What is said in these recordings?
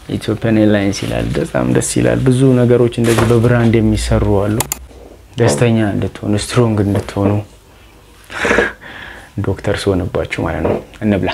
ኢትዮጵያን ኤርላይንስ ይላል። በጣም ደስ ይላል። ብዙ ነገሮች እንደዚህ በብራንድ የሚሰሩ አሉ። ደስተኛ እንድትሆኑ ስትሮንግ እንድትሆኑ ዶክተር ስሆንባችሁ ማለት ነው። እንብላ።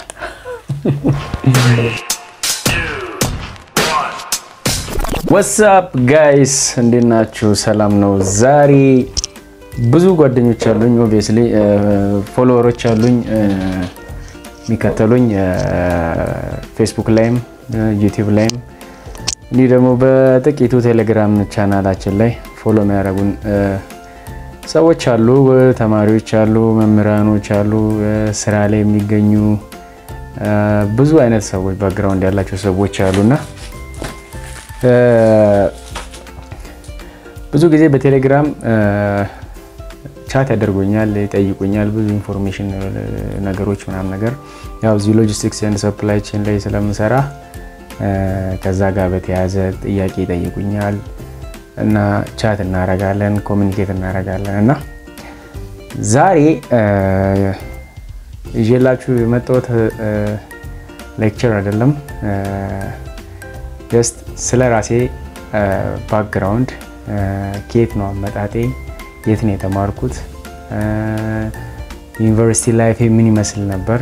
ወትስአፕ ጋይስ እንዴት ናችሁ? ሰላም ነው። ዛሬ ብዙ ጓደኞች አሉኝ፣ ኦብቪየስሊ ፎሎወሮች አሉኝ የሚከተሉኝ ፌስቡክ ላይም ዩቲዩብ ላይም እንዲህ ደግሞ በጥቂቱ ቴሌግራም ቻናላችን ላይ ፎሎ የሚያደርጉን ሰዎች አሉ። ተማሪዎች አሉ፣ መምህራኖች አሉ፣ ስራ ላይ የሚገኙ ብዙ አይነት ሰዎች ባክግራውንድ ያላቸው ሰዎች አሉና ብዙ ጊዜ በቴሌግራም ቻት ያደርጉኛል፣ ይጠይቁኛል ብዙ ኢንፎርሜሽን ነገሮች ምናምን ነገር ያው እዚህ ሎጂስቲክስ ኤንድ ሰፕላይ ቼን ላይ ስለምሰራ ከዛ ጋር በተያያዘ ጥያቄ ይጠይቁኛል እና ቻት እናረጋለን፣ ኮሚኒኬት እናረጋለን እና ዛሬ ይዤላችሁ የመጣሁት ሌክቸር አይደለም ጀስት ስለ ራሴ ባክግራውንድ ከየት ነው አመጣጤ፣ የት ነው የተማርኩት፣ ዩኒቨርሲቲ ላይፌ ምን ይመስል ነበር፣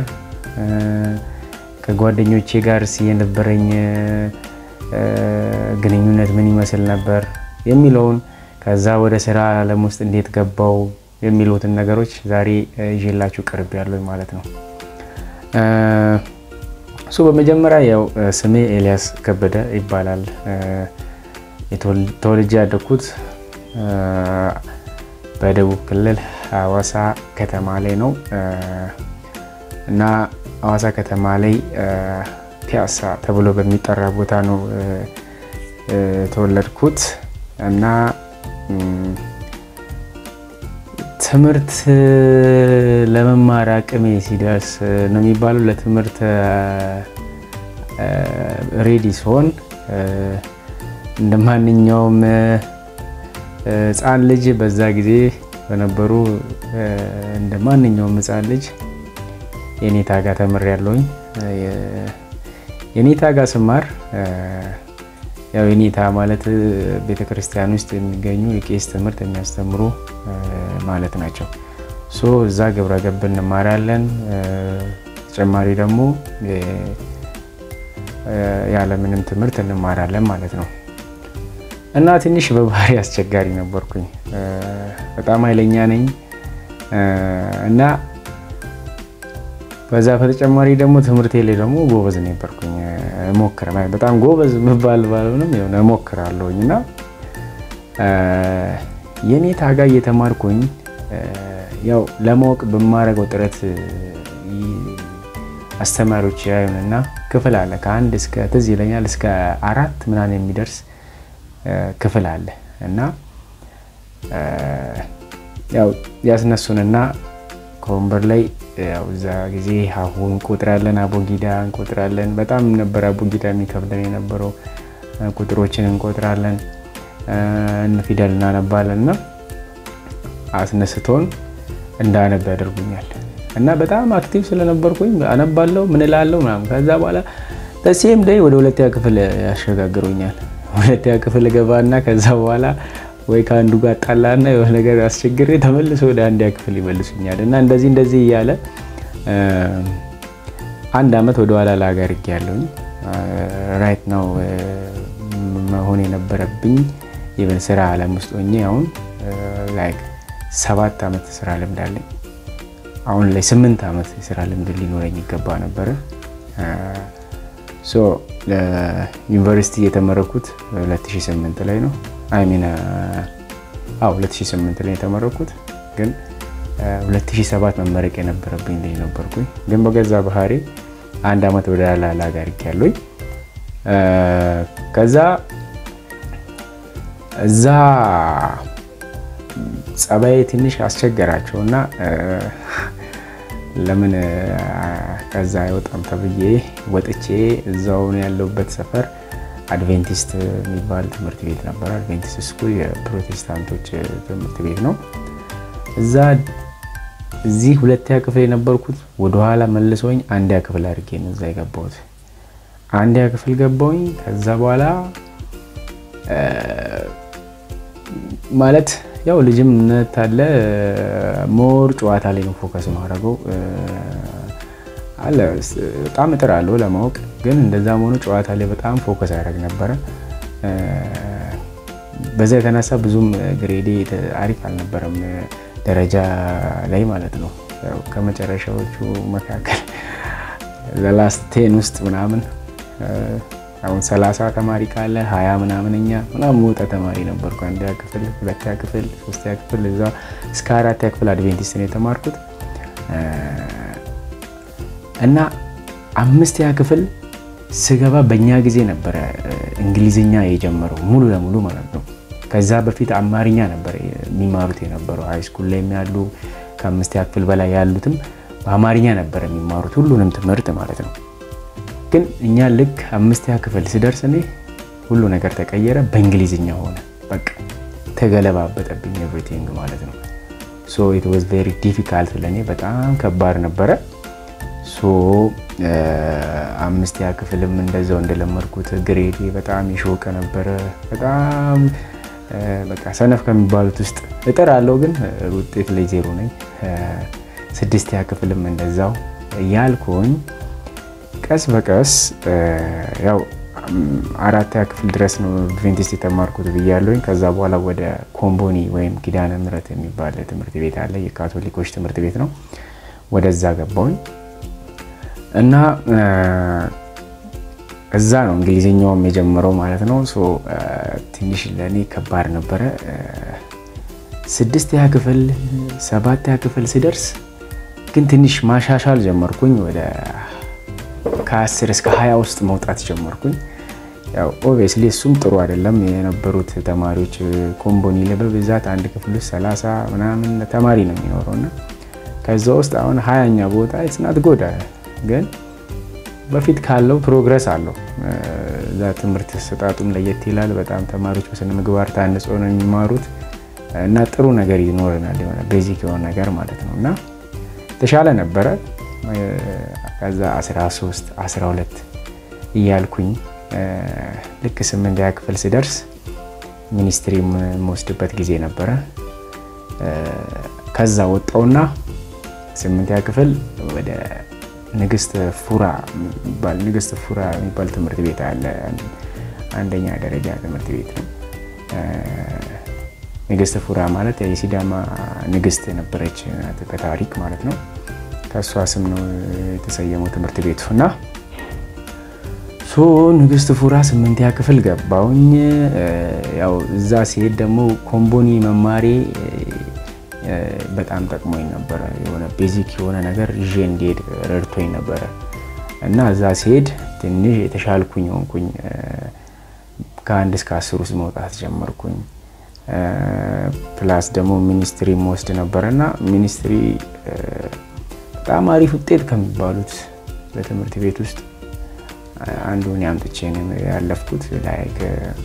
ከጓደኞቼ ጋር የነበረኝ ግንኙነት ምን ይመስል ነበር የሚለውን ከዛ ወደ ስራ ዓለም ውስጥ እንዴት ገባው የሚሉትን ነገሮች ዛሬ ይዤላችሁ ቀርብ ያለኝ ማለት ነው። እሱ በመጀመሪያ ያው ስሜ ኤልያስ ከበደ ይባላል። ተወልጄ ያደግኩት በደቡብ ክልል ሐዋሳ ከተማ ላይ ነው እና ሐዋሳ ከተማ ላይ ፒያሳ ተብሎ በሚጠራ ቦታ ነው የተወለድኩት እና ትምህርት ለመማር አቅሜ ሲደርስ ነው የሚባለው ለትምህርት ሬዲ ሲሆን እንደ ማንኛውም ሕፃን ልጅ በዛ ጊዜ በነበሩ እንደ ማንኛውም ሕፃን ልጅ የኔታ ጋር ተምሬያለሁኝ። የኔታ ጋር ስማር ያው የኔታ ማለት ቤተክርስቲያን ውስጥ የሚገኙ የቄስ ትምህርት የሚያስተምሩ ማለት ናቸው። ሶ እዛ ግብረ ገብ እንማራለን። ተጨማሪ ደግሞ ያለምንም ትምህርት እንማራለን ማለት ነው እና ትንሽ በባህሪ አስቸጋሪ ነበርኩኝ። በጣም ኃይለኛ ነኝ እና በዛ በተጨማሪ ደግሞ ትምህርቴ ላይ ደግሞ ጎበዝ ነበርኩኝ። ሞክረ በጣም ጎበዝ ምባል ባልሆንም የሆነ እሞክራለሁኝ እና የኔታ ጋር እየተማርኩኝ ያው ለማወቅ በማደርገው ጥረት አስተማሪዎች ያዩንና ክፍል አለ ከአንድ እስከ ትዝ ይለኛል እስከ አራት ምናምን የሚደርስ ክፍል አለ እና ያው ያስነሱንና ከወንበር ላይ ያው እዛ ጊዜ ሀሁ እንቆጥራለን፣ አቦጊዳ እንቆጥራለን። በጣም ነበር አቦጊዳ የሚከብደን የነበረው። ቁጥሮችን እንቆጥራለን፣ ፊደል እናነባለን እና አስነስቶን እንዳነብ ያደርጉኛል እና በጣም አክቲቭ ስለነበርኩኝ አነባለሁ ምን እላለሁ ምናምን። ከዛ በኋላ በሴም ደይ ወደ ሁለተኛ ክፍል ያሸጋግሩኛል። ሁለተኛ ክፍል ገባና ከዛ በኋላ ወይ ከአንዱ ጋር ጣላና የሆነ ነገር አስቸግሬ ተመልሶ ወደ አንደኛ ክፍል ይመልሱኛል እና እንደዚህ እንደዚህ እያለ አንድ አመት ወደኋላ ላገር ያለውኝ ራይት ነው መሆን የነበረብኝ ኢቨን ስራ አለም ውስጥ ሆኜ አሁን ላይክ ሰባት አመት ስራ ልምድ አለኝ። አሁን ላይ ስምንት አመት የስራ ልምድ ሊኖረኝ ይገባ ነበረ። ሶ ዩኒቨርሲቲ የተመረኩት 2008 ላይ ነው። አይሚን አዎ 2008 ላይ የተመረኩት ግን 2007 መመረቅ የነበረብኝ ልጅ ነበርኩኝ። ግን በገዛ ባህሪ አንድ አመት ወደ ላላ ጋር ያለኝ ከዛ እዛ ጸባይ ትንሽ አስቸገራቸው እና ለምን ከዛ አይወጣም ተብዬ ወጥቼ እዛው ያለሁበት ሰፈር አድቬንቲስት የሚባል ትምህርት ቤት ነበር። አድቬንቲስት ስኩል የፕሮቴስታንቶች ትምህርት ቤት ነው። እዛ እዚህ ሁለተኛ ክፍል የነበርኩት ወደኋላ መልሶኝ አንደኛ ክፍል አድርጌ ነው እዛ የገባሁት። አንደኛ ክፍል ገባሁኝ። ከዛ በኋላ ማለት ያው ልጅምነት አለ ሞር ጨዋታ ላይ ነው ፎከስ ማድረገው አለ በጣም እጥራለሁ ለማወቅ ግን እንደዛ መሆኑ ጨዋታ ላይ በጣም ፎከስ ያደርግ ነበረ። በዛ የተነሳ ብዙም ግሬዴ አሪፍ አልነበረም ደረጃ ላይ ማለት ነው። ከመጨረሻዎቹ መካከል ዘላስት ቴን ውስጥ ምናምን አሁን ሰላሳ ተማሪ ካለ ሀያ ምናምን እኛ ምናምን መውጣ ተማሪ ነበርኩ። አንደኛ ክፍል፣ ሁለተኛ ክፍል፣ ሶስተኛ ክፍል እዛ እስከ አራተኛ ክፍል አድቬንቲስት ነው የተማርኩት እና አምስተኛ ክፍል ስገባ በእኛ ጊዜ ነበረ እንግሊዝኛ የጀመረው ሙሉ ለሙሉ ማለት ነው። ከዛ በፊት አማርኛ ነበር የሚማሩት የነበረው ሃይስኩል ላይ ያሉ ከአምስተኛ ክፍል በላይ ያሉትም በአማርኛ ነበር የሚማሩት ሁሉንም ትምህርት ማለት ነው። ግን እኛ ልክ አምስተኛ ክፍል ስደርስ እኔ ሁሉ ነገር ተቀየረ፣ በእንግሊዝኛ ሆነ። በቃ ተገለባበጠብኝ ኤቭሪቲንግ ማለት ነው። ሶ ኢት ዋዝ ቬሪ ዲፊካልት ለእኔ በጣም ከባድ ነበረ። ሶ አምስተኛ ክፍልም እንደዛው እንደለመድኩት ግሬዴ በጣም የሾቀ ነበረ። በጣም በቃ ሰነፍ ከሚባሉት ውስጥ እጥር አለው ግን ውጤት ላይ ዜሮ ነኝ። ስድስተኛ ክፍልም እንደዛው እያልኩኝ ቀስ በቀስ ያው አራተኛ ክፍል ድረስ ነው አድቬንቲስት የተማርኩት ብያለሁኝ። ከዛ በኋላ ወደ ኮምቦኒ ወይም ኪዳነ ምሕረት የሚባል ትምህርት ቤት አለ፣ የካቶሊኮች ትምህርት ቤት ነው። ወደዛ ገባሁኝ እና እዛ ነው እንግሊዝኛውም የጀመረው ማለት ነው። ትንሽ ለእኔ ከባድ ነበረ። ስድስተኛ ክፍል ሰባተኛ ክፍል ስደርስ ግን ትንሽ ማሻሻል ጀመርኩኝ። ወደ ከአስር እስከ ሀያ ውስጥ መውጣት ጀመርኩኝ። ያው ኦብቪየስሊ እሱም ጥሩ አይደለም። የነበሩት ተማሪዎች ኮምቦኒ ላይ በብዛት አንድ ክፍል ውስጥ ሰላሳ ምናምን ተማሪ ነው የሚኖረው እና ከዛ ውስጥ አሁን ሀያኛ ቦታ ስናት ጎዳ ግን በፊት ካለው ፕሮግረስ አለው። እዛ ትምህርት ስጣቱም ለየት ይላል። በጣም ተማሪዎች በስነ ምግባር ታንጾ ነው የሚማሩት እና ጥሩ ነገር ይኖረናል የሆነ ቤዚክ የሆነ ነገር ማለት ነው እና የተሻለ ነበረ። ከዛ 13 12 እያልኩኝ ልክ ስምንተኛ ክፍል ስደርስ ሚኒስትሪ የምወስድበት ጊዜ ነበረ። ከዛ ወጣውና ስምንተኛ ክፍል ወደ ንግስት ፉራ የሚባል ንግስት ፉራ የሚባል ትምህርት ቤት አለ። አንደኛ ደረጃ ትምህርት ቤት ነው። ንግስት ፉራ ማለት የሲዳማ ንግስት የነበረች በታሪክ ማለት ነው። ከእሷ ስም ነው የተሰየመው ትምህርት ቤቱ እና ሶ ንግስት ፉራ ስምንተኛ ክፍል ገባውኝ። ያው እዛ ሲሄድ ደግሞ ኮምቦኒ መማሬ በጣም ጠቅሞኝ ነበረ። የሆነ ቤዚክ የሆነ ነገር ይዤ እንዲሄድ ረድቶኝ ነበረ እና እዛ ሲሄድ ትንሽ የተሻልኩኝ ሆንኩኝ። ከአንድ እስከ አስር ውስጥ መውጣት ጀመርኩኝ። ፕላስ ደግሞ ሚኒስትሪ መወስድ ነበረ እና ሚኒስትሪ በጣም አሪፍ ውጤት ከሚባሉት በትምህርት ቤት ውስጥ አንዱን ያምጥቼ ያለፍኩት ላይክ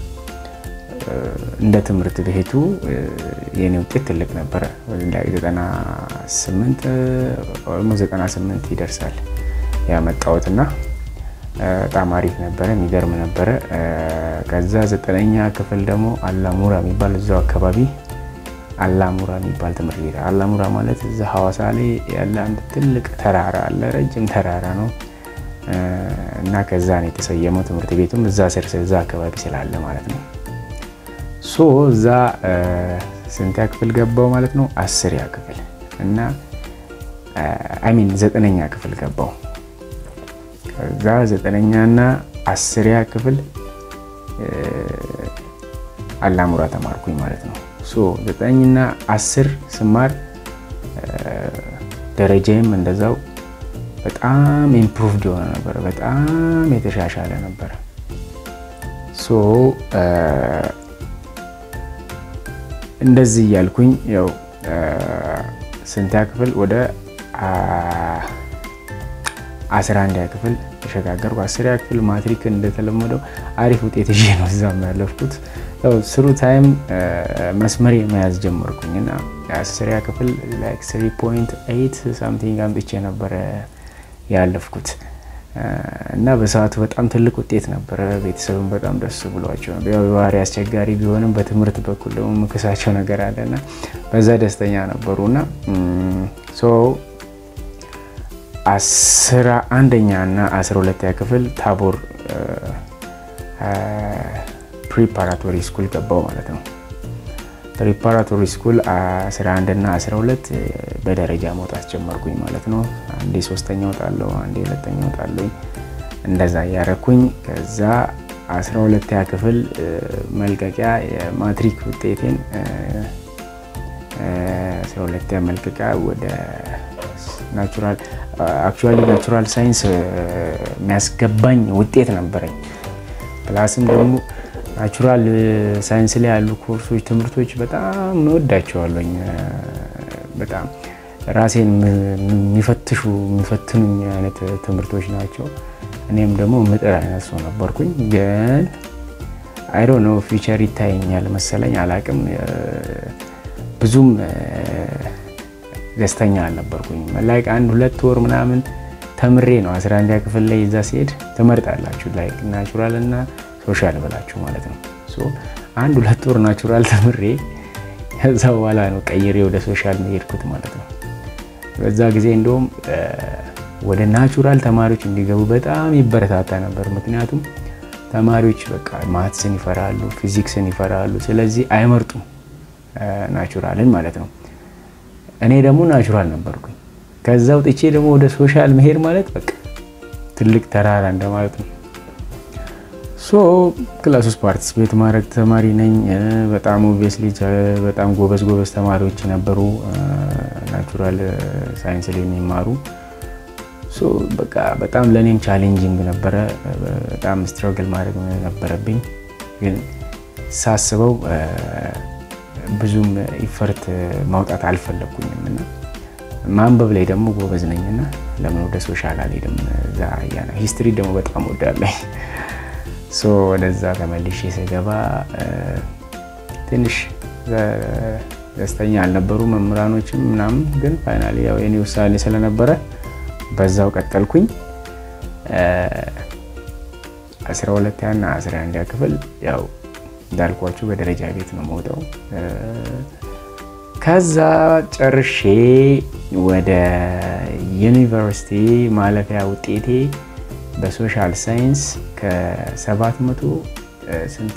እንደ ትምህርት ቤቱ የኔ ውጤት ትልቅ ነበረ። ዘጠና ስምንት ኦልሞስት ዘጠና ስምንት ይደርሳል ያመጣሁት እና በጣም አሪፍ ነበረ፣ የሚገርም ነበረ። ከዛ ዘጠነኛ ክፍል ደግሞ አላሙራ የሚባል እዛው አካባቢ አላሙራ የሚባል ትምህርት ቤት አላሙራ ማለት እዛ ሐዋሳ ላይ ያለ አንድ ትልቅ ተራራ አለ፣ ረጅም ተራራ ነው እና ከዛ ነው የተሰየመው ትምህርት ቤቱም እዛ ስር እዛ አካባቢ ስላለ ማለት ነው። ሶ እዛ ስንተኛ ክፍል ገባው ማለት ነው? አስርያ ክፍል እና አይሚን ዘጠነኛ ክፍል ገባው። ከዛ ዘጠነኛና አስርያ ክፍል አላሙራ ተማርኩኝ ማለት ነው። ሶ ዘጠኝና አስር ስማር ደረጃዬም እንደዛው በጣም ኢምፕሩቭድ የሆነ ነበረ። በጣም የተሻሻለ ነበረ። ሶ እንደዚህ እያልኩኝ ያው ስንተኛ ክፍል ወደ አስራ አንደኛ ክፍል ተሸጋገርኩ። አስረኛ ክፍል ማትሪክ እንደተለመደው አሪፍ ውጤት ይዤ ነው እዛም ያለፍኩት። ያው ስሩ ታይም መስመር መያዝ ጀመርኩኝ እና አስረኛ ክፍል ላይክ ስሪ ፖይንት ኤይት ሳምቲንግ አምጥቼ ነበረ ያለፍኩት እና በሰዓቱ በጣም ትልቅ ውጤት ነበረ። ቤተሰብን በጣም ደስ ብሏቸው በባህሪ አስቸጋሪ ቢሆንም በትምህርት በኩል ደግሞ ምክሳቸው ነገር አለና በዛ ደስተኛ ነበሩ እና አስራ አንደኛ እና አስራ ሁለተኛ ክፍል ታቦር ፕሪፓራቶሪ ስኩል ገባው ማለት ነው። ፕሪፓራቶሪ ስኩል 11 እና 12 በደረጃ መውጣት ጀመርኩኝ ማለት ነው። አንዴ ሶስተኛ ወጣለሁ፣ አንዴ ሁለተኛ ወጣለሁ። እንደዛ እያረኩኝ ከዛ 12ኛ ክፍል መልቀቂያ የማትሪክ ውጤቴን 12ኛ መልቀቂያ ወደ ናቹራል አክቹዋሊ ናቹራል ሳይንስ የሚያስገባኝ ውጤት ነበረኝ። ፕላስም ደግሞ ናቹራል ሳይንስ ላይ ያሉ ኮርሶች፣ ትምህርቶች በጣም እወዳቸዋለኝ። በጣም ራሴን የሚፈትሹ የሚፈትኑኝ አይነት ትምህርቶች ናቸው። እኔም ደግሞ ምጥር አይነት ሰው ነበርኩኝ። ግን አይዶ ነው ፊቸር ይታየኛል መሰለኝ አላቅም። ብዙም ደስተኛ አልነበርኩኝ። ላይክ አንድ ሁለት ወር ምናምን ተምሬ ነው 11ኛ ክፍል ላይ እዛ ሲሄድ ትመርጣላችሁ ላይክ ናቹራል እና ሶሻል ብላችሁ ማለት ነው። አንድ ሁለት ወር ናቹራል ተምሬ ከዛ በኋላ ነው ቀይሬ ወደ ሶሻል መሄድኩት ማለት ነው። በዛ ጊዜ እንደውም ወደ ናቹራል ተማሪዎች እንዲገቡ በጣም ይበረታታ ነበር። ምክንያቱም ተማሪዎች በቃ ማትስን ይፈራሉ፣ ፊዚክስን ይፈራሉ። ስለዚህ አይመርጡም ናቹራልን ማለት ነው። እኔ ደግሞ ናቹራል ነበርኩኝ። ከዛ ውጥቼ ደግሞ ወደ ሶሻል መሄድ ማለት በቃ ትልቅ ተራራ እንደማለት ነው። ሶ ክላስ ውስጥ ፓርቲስፔት ማድረግ ተማሪ ነኝ። በጣም ኦብቪየስሊ በጣም ጎበዝ ጎበዝ ተማሪዎች ነበሩ ናቹራል ሳይንስ ላይ የሚማሩ። ሶ በቃ በጣም ለእኔም ቻሌንጂንግ ነበረ። በጣም ስትረግል ማድረግ ነበረብኝ። ግን ሳስበው ብዙም ኢፈርት ማውጣት አልፈለግኩኝም እና ማንበብ ላይ ደግሞ ጎበዝ ነኝና ለምን ወደ ሶሻል አልሄድም? እዛ ያና ሂስትሪ ደግሞ በጣም ወዳለኝ ሶ ወደዛ ተመልሼ ስገባ ትንሽ ደስተኛ አልነበሩ መምህራኖችም ምናምን። ግን ፋይናሊ ያው የኔ ውሳኔ ስለነበረ በዛው ቀጠልኩኝ። 12 እና 11 ክፍል ያው እንዳልኳችሁ በደረጃ ቤት ነው መውጣው። ከዛ ጨርሼ ወደ ዩኒቨርሲቲ ማለፊያ ውጤቴ በሶሻል ሳይንስ ከ700 ስንት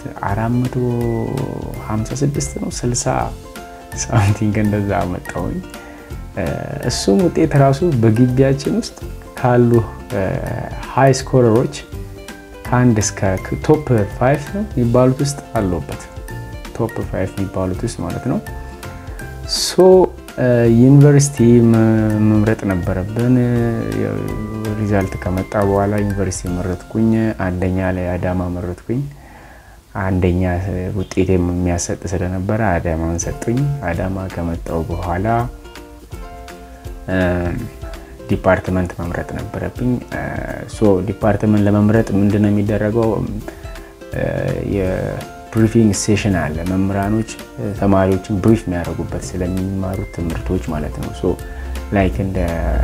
456 ነው 60 ሳምቲንግ እንደዛ አመጣሁኝ። እሱም ውጤት ራሱ በግቢያችን ውስጥ ካሉ ሃይ ስኮረሮች ከአንድ እስከ ቶፕ ፋይቭ የሚባሉት ውስጥ አለበት። ቶፕ ፋይቭ የሚባሉት ውስጥ ማለት ነው። ሶ ዩኒቨርሲቲ መምረጥ ነበረብን። ሪዛልት ከመጣ በኋላ ዩኒቨርሲቲ መረጥኩኝ። አንደኛ ላይ አዳማ መረጥኩኝ። አንደኛ ውጤት የሚያሰጥ ስለነበረ አዳማን ሰጡኝ። አዳማ ከመጣው በኋላ ዲፓርትመንት መምረጥ ነበረብኝ። ሶ ዲፓርትመንት ለመምረጥ ምንድን ነው የሚደረገው? የብሪፊንግ ሴሽን አለ። መምህራኖች ተማሪዎችን ብሪፍ የሚያደርጉበት ስለሚማሩት ትምህርቶች ማለት ነው። ሶ ላይክ እንደ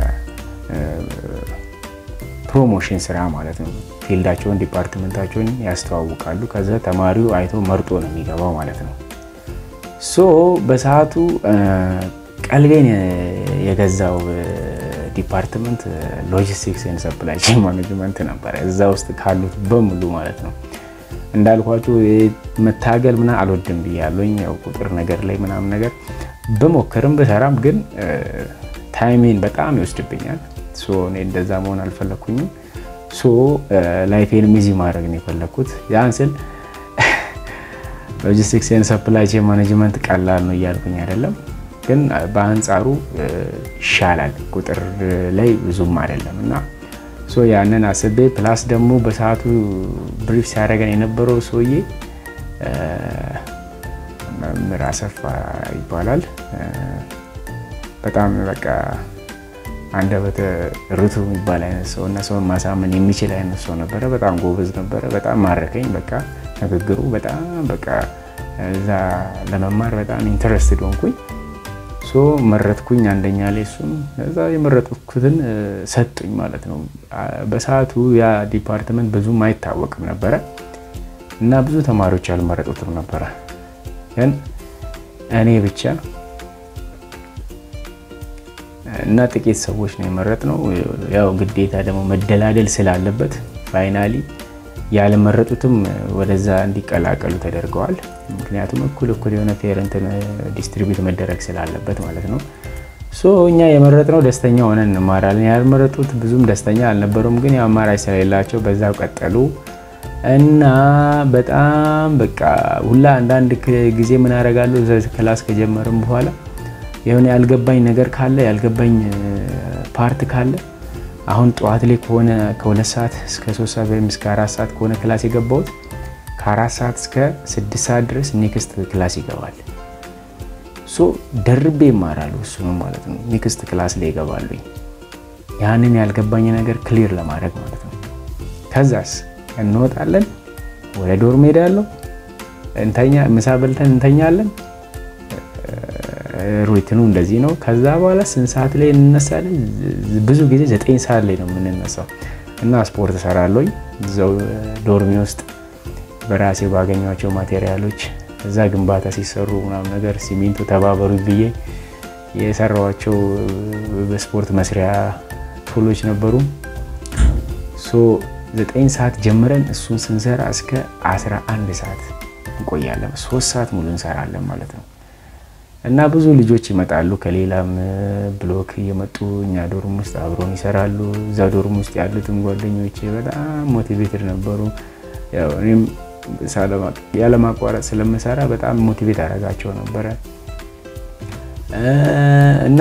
ፕሮሞሽን ስራ ማለት ነው። ፊልዳቸውን ዲፓርትመንታቸውን ያስተዋውቃሉ። ከዛ ተማሪው አይቶ መርጦ ነው የሚገባው ማለት ነው። ሶ በሰዓቱ ቀልቤን የገዛው ዲፓርትመንት ሎጂስቲክስ ኤንድ ሰፕላይ ቼን ማኔጅመንት ነበረ። እዛ ውስጥ ካሉት በሙሉ ማለት ነው። እንዳልኳችሁ መታገል ምና አልወድም ብያለኝ። ያው ቁጥር ነገር ላይ ምናምን ነገር ብሞክርም ብሰራም ግን ታይሜን በጣም ይወስድብኛል። እኔ እንደዛ መሆን አልፈለግኩኝም። ላይፌን ሚዚ ማድረግ ነው የፈለግኩት። ያን ስል ሎጂስቲክስ ኤንድ ሰፕላይ ቼን ማኔጅመንት ቀላል ነው እያልኩኝ አይደለም ግን በአንጻሩ ይሻላል ቁጥር ላይ ብዙም አይደለም እና ያንን አስቤ ፕላስ ደግሞ በሰዓቱ ብሪፍ ሲያደርገን የነበረው ሰውዬ መምህር አሰፋ ይባላል። በጣም በቃ አንደበተ ርቱዕ የሚባል አይነት ሰው እና ሰውን ማሳመን የሚችል አይነት ሰው ነበረ። በጣም ጎበዝ ነበረ። በጣም ማረከኝ። በቃ ንግግሩ በጣም በቃ እዛ ለመማር በጣም ኢንተረስትድ ሆንኩኝ። ሶ መረጥኩኝ አንደኛ ላይ እሱም እዛ የመረጥኩትን ሰጡኝ ማለት ነው። በሰዓቱ ያ ዲፓርትመንት ብዙም አይታወቅም ነበረ እና ብዙ ተማሪዎች ያልመረጡትም ነበረ። ግን እኔ ብቻ እና ጥቂት ሰዎች ነው የመረጥነው። ያው ግዴታ ደግሞ መደላደል ስላለበት ፋይናሊ ያልመረጡትም ወደዛ እንዲቀላቀሉ ተደርገዋል። ምክንያቱም እኩል እኩል የሆነ ፔረንት ዲስትሪቢዩት መደረግ ስላለበት ማለት ነው። ሶ እኛ የመረጥነው ደስተኛ ሆነን እንማራለን። ያልመረጡት ብዙም ደስተኛ አልነበሩም፣ ግን አማራጭ ስለሌላቸው በዛው ቀጠሉ እና በጣም በቃ ሁላ አንዳንድ ጊዜ ምን አደርጋለሁ ክላስ ከጀመርም በኋላ የሆነ ያልገባኝ ነገር ካለ ያልገባኝ ፓርት ካለ አሁን ጠዋት ላይ ከሆነ ከሁለት ሰዓት እስከ ሶስት ሰዓት ወይም እስከ አራት ሰዓት ከሆነ ክላስ የገባሁት ከአራት ሰዓት እስከ ስድስት ሰዓት ድረስ ኔክስት ክላስ ይገባል። ሶ ደርቤ ይማራሉ እሱንም ማለት ነው። ኔክስት ክላስ ላይ ይገባሉ። ያንን ያልገባኝ ነገር ክሊር ለማድረግ ማለት ነው። ከዛስ እንወጣለን፣ ወደ ዶርም ሄዳለሁ፣ እንተኛ፣ ምሳ በልተን እንተኛለን። ሩቲኑ እንደዚህ ነው። ከዛ በኋላ ስንት ሰዓት ላይ እንነሳለን? ብዙ ጊዜ ዘጠኝ ሰዓት ላይ ነው የምንነሳው እና ስፖርት እሰራለሁኝ እዛው ዶርሚ ውስጥ በራሴ ባገኟቸው ማቴሪያሎች እዛ ግንባታ ሲሰሩ ምናምን ነገር ሲሚንቶ ተባበሩ ብዬ የሰራኋቸው በስፖርት መስሪያ ቱሎች ነበሩ። ሶ ዘጠኝ ሰዓት ጀምረን እሱን ስንሰራ እስከ 11 ሰዓት እንቆያለን። ሶስት ሰዓት ሙሉ እንሰራለን ማለት ነው። እና ብዙ ልጆች ይመጣሉ ከሌላም ብሎክ እየመጡ እኛ ዶርም ውስጥ አብሮን ይሰራሉ። እዛ ዶርም ውስጥ ያሉትም ጓደኞቼ በጣም ሞቲቬትድ ነበሩ። እኔም ያለማቋረጥ ስለምሰራ በጣም ሞቲቬት አደርጋቸው ነበረ እና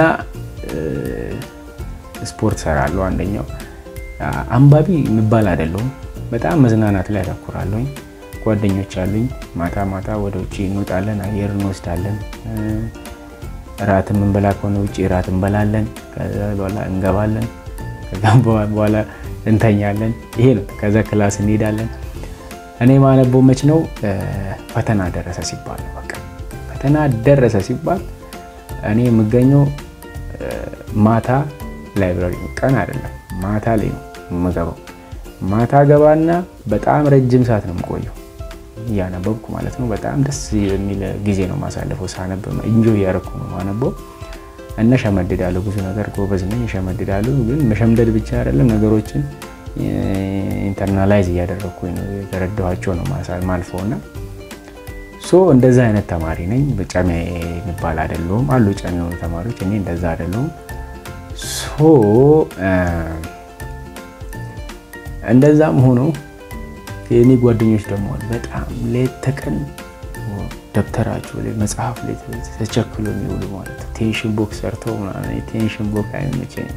ስፖርት ሰራለሁ። አንደኛው አንባቢ የሚባል አይደለሁም። በጣም መዝናናት ላይ አተኩራለሁኝ። ጓደኞች አሉኝ። ማታ ማታ ወደ ውጭ እንወጣለን፣ አየር እንወስዳለን። እራት የምንበላ ከሆነ ውጭ እራት እንበላለን። ከዛ በኋላ እንገባለን። ከዛ በኋላ እንተኛለን። ይሄ ነው። ከዛ ክላስ እንሄዳለን። እኔ ማነበው መች ነው ፈተና ደረሰ ሲባል ነው። በቃ ፈተና ደረሰ ሲባል እኔ የምገኘው ማታ ላይብራሪ፣ ቀን አይደለም ማታ ላይ ነው የምገባው። ማታ ገባና በጣም ረጅም ሰዓት ነው የምቆየው እያነበብኩ ማለት ነው። በጣም ደስ የሚል ጊዜ ነው ማሳለፈው። ሳነብ እንጆ እያደረኩ ነው ማነበው እና ሸመድዳለሁ። ብዙ ነገር ጎበዝ ነኝ፣ እሸመድዳለሁ። ግን መሸምደድ ብቻ አይደለም ነገሮችን ኢንተርናላይዝ እያደረግኩኝ ነው የተረዳኋቸው ነው ማልፈው እና ሶ እንደዛ አይነት ተማሪ ነኝ። ጨሜ የሚባል አይደለሁም። አሉ ጨሜ የሆኑ ተማሪዎች፣ እኔ እንደዛ አይደለሁም። ሶ እንደዛም ሆኖ የእኔ ጓደኞች ደግሞ በጣም ሌት ተቀን ደብተራቸው ላይ መጽሐፍ ላይ ተቸክሎ የሚውሉ ማለት ቴንሽን ቦክ ሰርተው ምናምን ቴንሽን ቦክ አይመቸኝም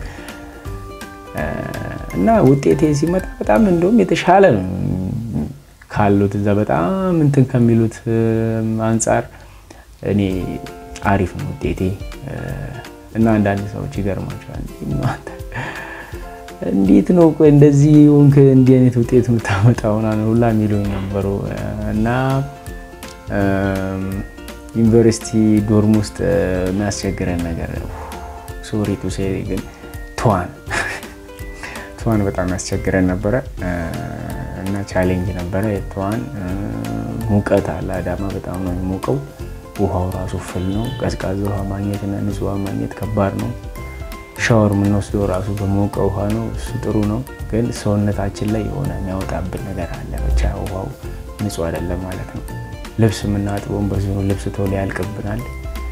እና ውጤቴ ሲመጣ በጣም እንደውም የተሻለ ነው ካሉት እዛ በጣም እንትን ከሚሉት አንጻር እኔ አሪፍ ነው ውጤቴ እና አንዳንድ ሰዎች ይገርማቸዋል። እንዴት ነው ቆይ እንደዚህ ሆንክ እንዲህ አይነት ውጤት የምታመጣው ምናምን ሁላ የሚሉኝ ነበሩ እና ዩኒቨርሲቲ ዶርም ውስጥ የሚያስቸግረን ነገር ሶሪ ቱ ሴ ግን ትዋን ትዋን በጣም ያስቸግረን ነበረ እና ቻሌንጅ ነበረ። ትዋን ሙቀት አለ። አዳማ በጣም ነው የሚሞቀው። ውሃው ራሱ ፍል ነው። ቀዝቃዛ ውሃ ማግኘት እና ንጹህ ውሃ ማግኘት ከባድ ነው። ሻወር የምንወስደው ራሱ በሞቀ ውሃ ነው። እሱ ጥሩ ነው፣ ግን ሰውነታችን ላይ የሆነ የሚያወጣብን ነገር አለ። ብቻ ውሃው ንጹህ አይደለም ማለት ነው። ልብስ የምናጥበውን በዚሁ ልብስ ቶሎ ያልቅብናል።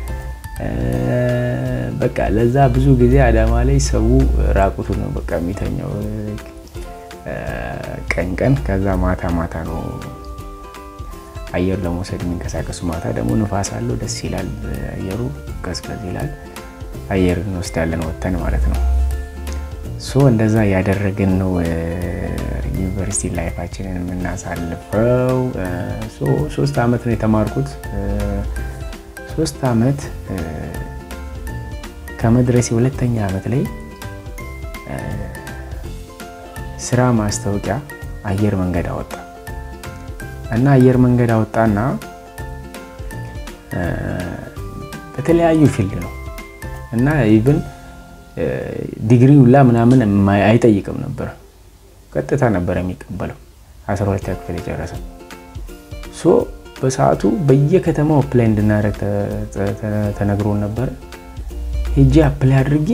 በቃ ለዛ ብዙ ጊዜ አዳማ ላይ ሰው ራቁቱ ነው በቃ የሚተኛው ቀን ቀን። ከዛ ማታ ማታ ነው አየር ለመውሰድ የሚንቀሳቀሱ። ማታ ደግሞ ንፋስ አለው፣ ደስ ይላል። አየሩ ቀዝቀዝ ይላል። አየር እንወስዳለን ወተን ማለት ነው። ሶ እንደዛ ያደረግን ነው ዩኒቨርሲቲ ላይፋችንን የምናሳልፈው። ሶስት አመት ነው የተማርኩት። ሶስት አመት ከመድረሴ ሁለተኛ አመት ላይ ስራ ማስታወቂያ አየር መንገድ አወጣ እና አየር መንገድ አወጣና በተለያዩ ፊልድ ነው እና ኢቭን ዲግሪ ሁላ ምናምን አይጠይቅም ነበር። ቀጥታ ነበር የሚቀበለው 12 ክፍል የጨረሰ ሶ በሰዓቱ በየከተማው አፕላይ እንድናደርግ ተነግሮን ነበረ። ሄጄ አፕላይ አድርጌ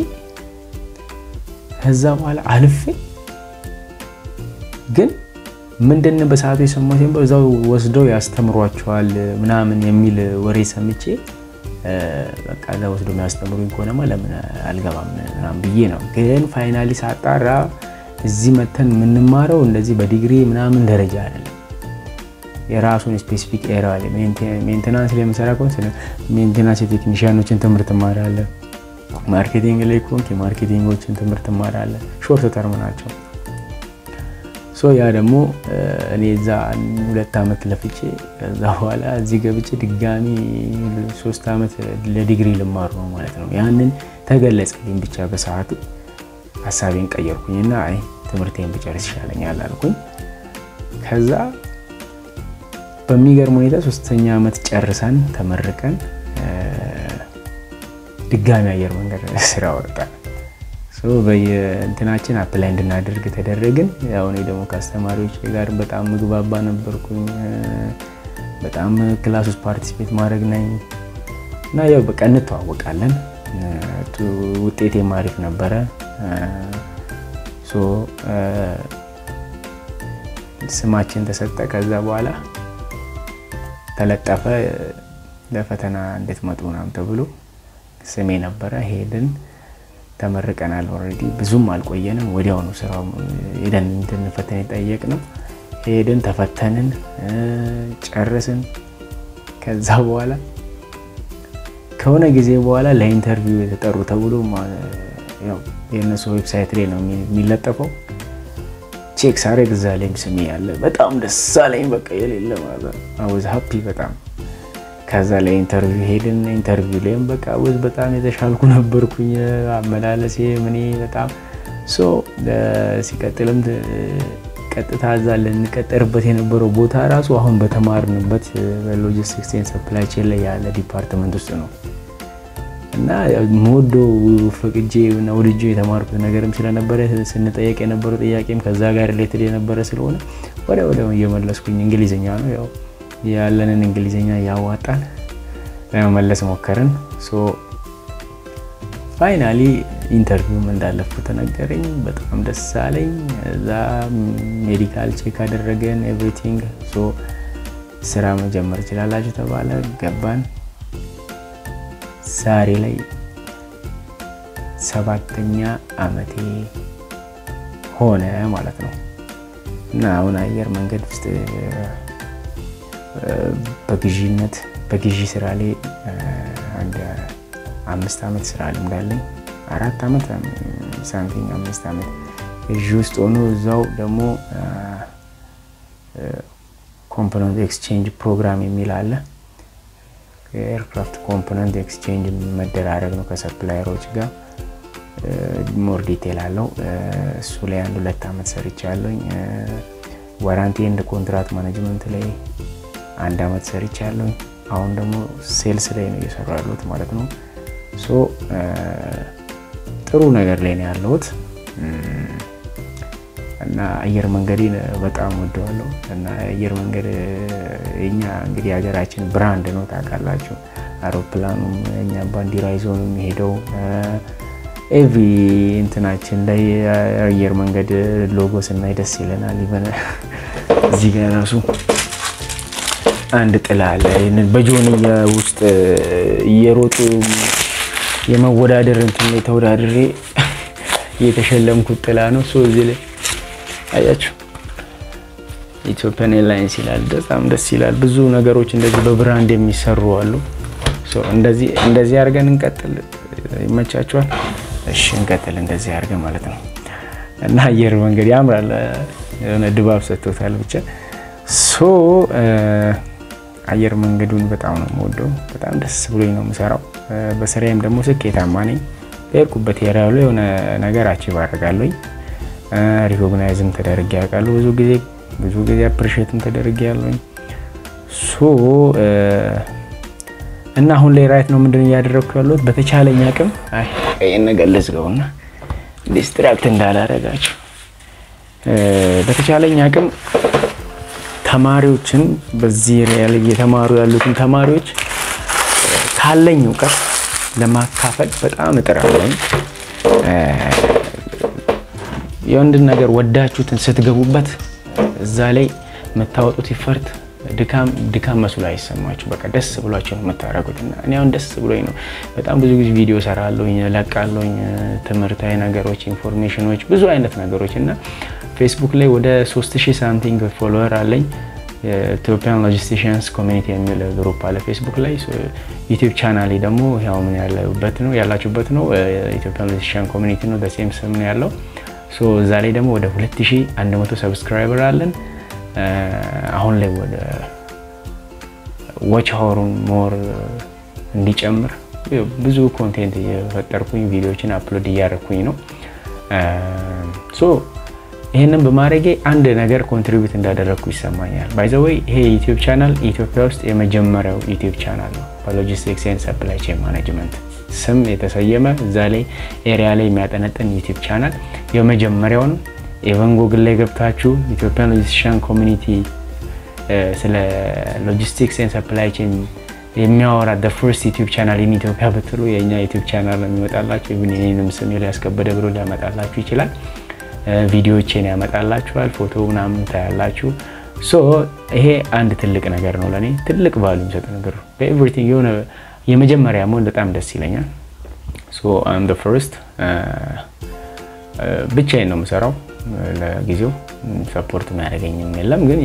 ከዛ በኋላ አልፌ ግን ምንድን በሰዓቱ የሰማሁት ነበር እዛው ወስደው ያስተምሯቸዋል ምናምን የሚል ወሬ ሰምቼ በቃ እዛ ወስደው የሚያስተምሩኝ ከሆነማ ለምን አልገባም ምናምን ብዬ ነው። ግን ፋይናሊ ሳጣራ እዚህ መተን የምንማረው እንደዚህ በዲግሪ ምናምን ደረጃ አይደለም። የራሱን ስፔሲፊክ ኤራ አለ። ሜንቴናንስ ላይ የምሰራ ከሆነ ሜንቴናንስ የቴክኒሽያኖችን ትምህርት እማራለሁ። ማርኬቲንግ ላይ ከሆንክ የማርኬቲንጎችን ትምህርት እማራለሁ። ሾርት ተርም ናቸው። ሶ ያ ደግሞ እኔ እዛ ሁለት ዓመት ለፍቼ ከዛ በኋላ እዚህ ገብቼ ድጋሚ ሶስት ዓመት ለዲግሪ ልማሩ ነው ማለት ነው። ያንን ተገለጸልኝ ብቻ በሰዓቱ ሀሳቤን ቀየርኩኝና አይ ትምህርቴን ብጨርስ ይሻለኛል አልኩኝ። ከዛ በሚገርም ሁኔታ ሶስተኛ ዓመት ጨርሰን ተመርቀን ድጋሚ አየር መንገድ ስራ ወጣን። በየእንትናችን አፕላይ እንድናደርግ ተደረግን። ያው እኔ ደግሞ ከአስተማሪዎች ጋር በጣም ምግባባ ነበርኩኝ። በጣም ክላስ ውስጥ ፓርቲሲፔት ማድረግ ነኝ እና ያው በቃ እንተዋወቃለን። ውጤቴም አሪፍ ነበረ። ስማችን ተሰጠ። ከዛ በኋላ ተለጠፈ ለፈተና እንድትመጡ ምናምን ተብሎ ስሜ ነበረ። ሄድን ተመርቀናል። ኦልሬዲ ብዙም አልቆየንም። ወዲያው ነው ስራው ሄደን እንድንፈተን የጠየቅነው። ሄድን ተፈተንን፣ ጨርስን። ከዛ በኋላ ከሆነ ጊዜ በኋላ ለኢንተርቪው የተጠሩ ተብሎ የእነሱ ዌብሳይት ላይ ነው የሚለጠፈው። ቼክ ሳረግ እዛ ላይም ስሜ ያለ በጣም ደስ አለኝ። በቃ የሌለ ማለት አወዝ ሀፒ በጣም ከዛ ላይ ኢንተርቪው ሄድን። ኢንተርቪው ላይም በቃ ወዝ በጣም የተሻልኩ ነበርኩኝ። አመላለሴ ምኔ በጣም ሶ ሲቀጥልም ቀጥታ እዛ ልንቀጠርበት የነበረው ቦታ ራሱ አሁን በተማርንበት በሎጂስቲክስ ኤንድ ሰፕላይ ቼን ላይ ያለ ዲፓርትመንት ውስጥ ነው እና ሞዶ ፈቅጄ እና ወድጄ የተማርኩት ነገርም ስለነበረ ስንጠየቅ የነበረው ጥያቄም ከዛ ጋር ሪሌትድ የነበረ ስለሆነ ወደ ወደ እየመለስኩኝ እንግሊዝኛ ነው ያው ያለንን እንግሊዝኛ እያዋጣን ለመመለስ ሞከርን። ፋይናሊ ኢንተርቪውም እንዳለፍኩ ተነገረኝ። በጣም ደስ አለኝ። እዛ ሜዲካል ቼክ አደረገን ኤቭሪቲንግ። ስራ መጀመር ይችላላችሁ ተባለ። ገባን። ዛሬ ላይ ሰባተኛ አመቴ ሆነ ማለት ነው እና አሁን አየር መንገድ ውስጥ በግዢነት በግዢ ስራ ላይ አንድ አምስት ዓመት ስራ ልምድ አለኝ። አራት ዓመት ሳምቲንግ አምስት ዓመት ግዢ ውስጥ ሆኖ እዛው ደግሞ ኮምፖነንት ኤክስቼንጅ ፕሮግራም የሚል አለ። የኤርክራፍት ኮምፖነንት ኤክስቼንጅ መደራረግ ነው ከሰፕላየሮች ጋር ሞር ዲቴል አለው። እሱ ላይ አንድ ሁለት ዓመት ሰርቻለሁኝ። ዋራንቲ ኤንድ ኮንትራት ማኔጅመንት ላይ አንድ ዓመት ሰርቻለሁኝ። አሁን ደግሞ ሴልስ ላይ ነው እየሰሩ ያሉት ማለት ነው። ሶ ጥሩ ነገር ላይ ነው ያለሁት እና አየር መንገዴን በጣም ወደዋለሁ እና አየር መንገድ የኛ እንግዲህ ሀገራችን ብራንድ ነው ታውቃላችሁ። አውሮፕላኑም እኛ ባንዲራ ይዞ ነው የሚሄደው። ኤቭሪ እንትናችን ላይ አየር መንገድ ሎጎ ስናይ ደስ ይለናል። ይበነ እዚህ ጋር ራሱ አንድ ጥላ አለ። በጆንያ ውስጥ እየሮጡ የመወዳደር እንትን ላይ ተወዳድሬ የተሸለምኩት ጥላ ነው። ሶ እዚህ ላይ አያችሁ ኢትዮጵያን ኤርላይንስ ይላል። በጣም ደስ ይላል። ብዙ ነገሮች እንደዚህ በብራንድ የሚሰሩ አሉ። እንደዚህ እንደዚህ አድርገን እንቀጥል። ይመቻችኋል? እሺ እንቀጥል። እንደዚህ አድርገን ማለት ነው እና አየር መንገድ ያምራል። የሆነ ድባብ ሰጥቶታል። ብቻ ሶ አየር መንገዱን በጣም ነው የምወደው። በጣም ደስ ብሎኝ ነው የምሰራው። በስራዬም ደግሞ ስኬታማ ነኝ። በሄድኩበት ያሉ የሆነ ነገር አቺቭ አደርጋለሁኝ። ሪኮግናይዝም ተደርጌ ያውቃለሁ። ብዙ ጊዜ ብዙ ጊዜ አፕሪሼትም ተደርጌ ያለሁኝ። ሶ እና አሁን ላይ ራይት ነው ምንድን እያደረግኩ ያለሁት በተቻለኝ አቅም አይ ይህን ነገር ልዝጋውና ዲስትራክት እንዳላረጋችሁ በተቻለኝ አቅም ተማሪዎችን በዚህ ላይ እየተማሩ ያሉትን ተማሪዎች ካለኝ እውቀት ለማካፈል በጣም እጥራለሁ። የወንድን ነገር ወዳችሁትን ስትገቡበት እዛ ላይ የምታወጡት ይፈርት ድካም ድካም መስሎ አይሰማችሁ። በቃ ደስ ብሏቸው ነው የምታደርጉት። እና እኔ አሁን ደስ ብሎኝ ነው በጣም ብዙ ጊዜ ቪዲዮ ሰራለሁኝ፣ ለቃለሁኝ፣ ትምህርታዊ ነገሮች፣ ኢንፎርሜሽኖች፣ ብዙ አይነት ነገሮች እና ፌስቡክ ላይ ወደ 3000 ሳምቲንግ ፎሎወር አለኝ። ኢትዮጵያን ሎጂስቲሽንስ ኮሚኒቲ የሚል ግሩፕ አለ ፌስቡክ ላይ። ዩቲዩብ ቻናሌ ደግሞ ያው ምን ያለበት ነው ያላችሁበት ነው ኢትዮጵያን ሎጂስቲሽን ኮሚኒቲ ነው፣ በሴም ስም ነው ያለው። እዛ ላይ ደግሞ ወደ 2100 ሰብስክራይበር አለን። አሁን ላይ ወደ ዎች ሀወሩን ሞር እንዲጨምር ብዙ ኮንቴንት እየፈጠርኩኝ ቪዲዮዎችን አፕሎድ እያደረኩኝ ነው። ይህንን በማድረጌ አንድ ነገር ኮንትሪቢዩት እንዳደረግኩ ይሰማኛል። ባይዘወይ ይሄ ዩቲዩብ ቻናል ኢትዮጵያ ውስጥ የመጀመሪያው ዩቲዩብ ቻናል ነው በሎጂስቲክስ ኤንድ ሰፕላይ ቼን ማኔጅመንት ስም የተሰየመ እዛ ላይ ኤሪያ ላይ የሚያጠነጥን ዩቲዩብ ቻናል የመጀመሪያው ነው። ኢቨን ጎግል ላይ ገብታችሁ ኢትዮጵያን ሎጂስቲሽን ኮሚኒቲ ስለ ሎጂስቲክስ ኤንድ ሰፕላይ ቼን የሚያወራ ደ ፈርስት ዩቲዩብ ቻናል ኢን ኢትዮጵያ ብትሉ የእኛ ዩቲዩብ ቻናል ነው የሚመጣላችሁ። ኢቭን የኔንም ስም ያስከበደ ብሎ ሊያመጣላችሁ ይችላል። ቪዲዮዎቼን ያመጣላችኋል። ፎቶ ምናምን ታያላችሁ። ሶ ይሄ አንድ ትልቅ ነገር ነው ለእኔ ትልቅ ቫሉ የሚሰጥ ነገር ነው። በኤቭሪቲንግ የሆነ የመጀመሪያ መሆን በጣም ደስ ይለኛል። ሶ አም ፈርስት ብቻዬን ነው የምሰራው። ለጊዜው ሰፖርት የሚያደርገኝም የለም። ግን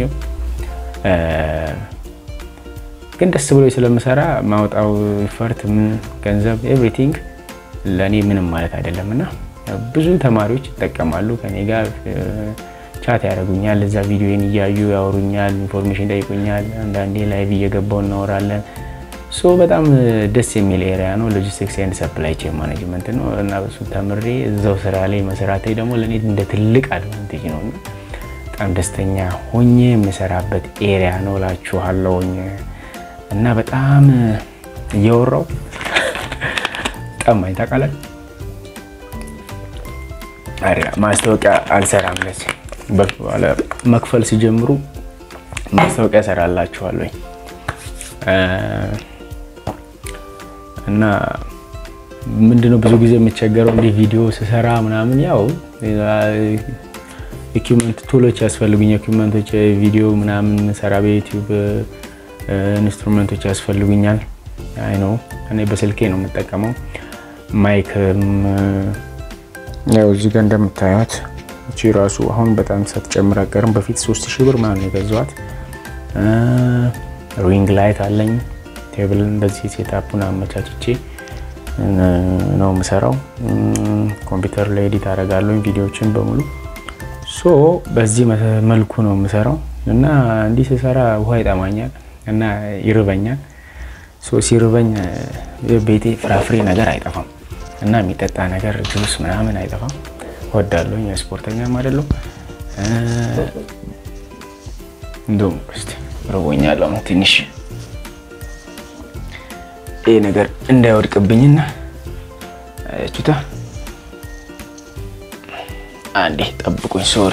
ግን ደስ ብሎ ስለምሰራ ማውጣው ኢፈርት ምን ገንዘብ ኤቭሪቲንግ ለእኔ ምንም ማለት አይደለም እና ብዙ ተማሪዎች ይጠቀማሉ። ከኔ ጋር ቻት ያደርጉኛል። እዛ ቪዲዮን እያዩ ያወሩኛል፣ ኢንፎርሜሽን ይጠይቁኛል። አንዳንዴ ላይቭ እየገባው እናወራለን። ሶ በጣም ደስ የሚል ኤሪያ ነው። ሎጂስቲክስ ኤንድ ሰፕላይ ቼን ማኔጅመንት ነው እና በሱ ተምሬ እዛው ስራ ላይ መስራቴ ደግሞ ለእኔ እንደ ትልቅ አድቫንቴጅ ነው እና በጣም ደስተኛ ሆኜ የምሰራበት ኤሪያ ነው እላችኋለሁኝ። እና በጣም እየወራው ጠማኝ ታውቃለህ። ማስታወቂያ አልሰራም። ለዚህ መክፈል ሲጀምሩ ማስታወቂያ እሰራላችኋለሁኝ እና ምንድነው ብዙ ጊዜ የምቸገረው እንዲህ ቪዲዮ ስሰራ ምናምን ያው ኢኩመንት ቱሎች ያስፈልጉኝ ኢኩመንቶች ቪዲዮ ምናምን ሰራ በዩቲዩብ ኢንስትሩመንቶች ያስፈልጉኛል። አይ ነው እኔ በስልኬ ነው የምጠቀመው። ማይክም ያው እዚህ ጋር እንደምታዩት እቺ ራሱ አሁን በጣም ሳትጨምር አቀርም በፊት 3000 ብር ምናምን የገዛኋት ሪንግ ላይት አለኝ። ቴብል እንደዚህ ሴታፑን አመቻችቼ ነው የምሰራው። ኮምፒውተር ላይ ኤዲት አደርጋለሁ ቪዲዮዎችን በሙሉ ሶ በዚህ መልኩ ነው የምሰራው እና እንዲህ ስሰራ ውሃ ይጠማኛል እና ይርበኛል። ሶ ሲርበኝ ቤቴ ፍራፍሬ ነገር አይጠፋም እና የሚጠጣ ነገር ጁስ ምናምን አይጠፋም። ወዳለሁኝ ስፖርተኛም አይደለሁ። እንደውም እስኪ ርቦኛል አሁን ትንሽ ይህ ነገር እንዳይወድቅብኝና ቹታ አንዴ ጠብቁኝ። ሶሪ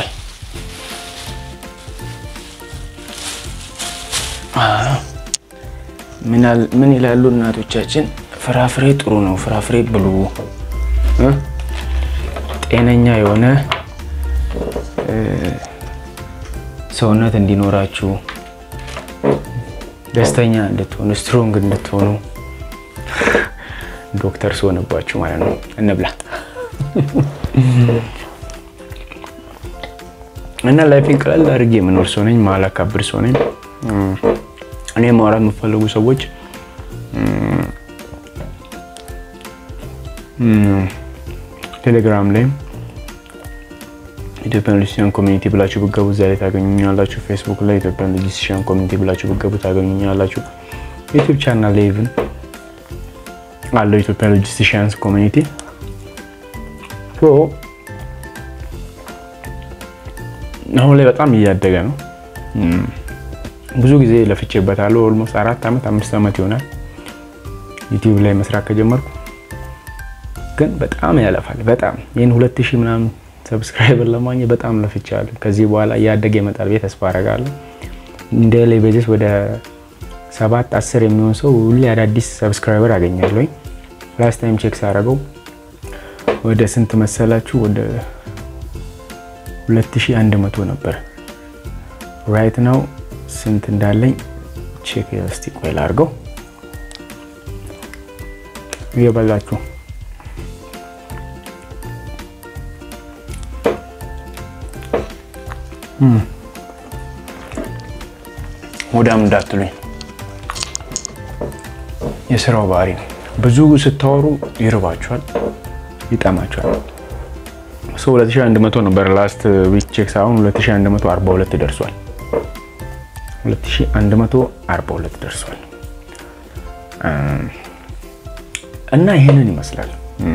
ምን ይላሉ እናቶቻችን? ፍራፍሬ ጥሩ ነው፣ ፍራፍሬ ብሉ፣ ጤነኛ የሆነ ሰውነት እንዲኖራችሁ፣ ደስተኛ እንድትሆኑ፣ ስትሮንግ እንድትሆኑ ዶክተር ስሆንባችሁ ማለት ነው። እንብላ እና ላይፌን ቀለል አድርጌ የምኖር ሰው ነኝ። ማላካብድ ሰው ነኝ። እኔ ማውራት የምፈልጉ ሰዎች ቴሌግራም ላይ ኢትዮጵያን ሎጂስቲሽን ኮሚኒቲ ብላችሁ ብገቡ እዛ ላይ ታገኙኛላችሁ። ፌስቡክ ላይ ኢትዮጵያን ሎጂስቲሽን ኮሚኒቲ ብላችሁ ብገቡ ታገኙኛላችሁ። ዩቲዩብ ቻናል ላይ ኢቭን አለው ኢትዮጵያን ሎጂስቲሽንስ ኮሚኒቲ አሁን ላይ በጣም እያደገ ነው። ብዙ ጊዜ ለፍቼበታለሁ። ኦልሞስት አራት ዓመት አምስት ዓመት ይሆናል ዩቲዩብ ላይ መስራት ከጀመርኩ ግን በጣም ያለፋል። በጣም ይህን ሁለት ሺህ ምናምን ሰብስክራይበር ለማግኘት በጣም ለፍቻለሁ። ከዚህ በኋላ እያደገ ይመጣል ብዬ ተስፋ አደርጋለሁ። እንደ ላይ በጀት ወደ ሰባት አስር የሚሆን ሰው ሁሌ አዳዲስ ሰብስክራይበር አገኛለሁኝ። ላስት ታይም ቼክ ሳደርገው ወደ ስንት መሰላችሁ? ወደ 2100 ነበር። ራይት ናው ስንት እንዳለኝ ቼክ እስቲ ቆይ ላድርገው። እየበላችሁ ወዳም እንዳትሉኝ የስራው ባህሪ ነው። ብዙ ስታወሩ ይርባችኋል፣ ይጠማችኋል። ሶ 2100 ነበር ላስት ዊክ ቼክ ሳይሆን 2142 ደርሷል። 2142 ደርሷል እና ይሄንን ይመስላል።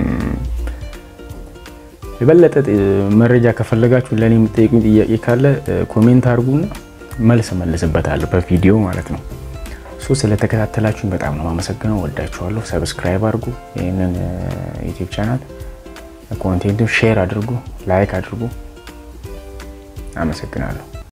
የበለጠ መረጃ ከፈለጋችሁ ለእኔ የምጠይቁኝ ጥያቄ ካለ ኮሜንት አድርጉና መልስ መልስበታለሁ በቪዲዮ ማለት ነው። ሶ ስለተከታተላችሁኝ በጣም ነው የማመሰግነው። ወዳችኋለሁ። ሰብስክራይብ አድርጉ ይህንን ዩቲዩብ ቻናል፣ ኮንቴንቱ ሼር አድርጉ፣ ላይክ አድርጉ። አመሰግናለሁ።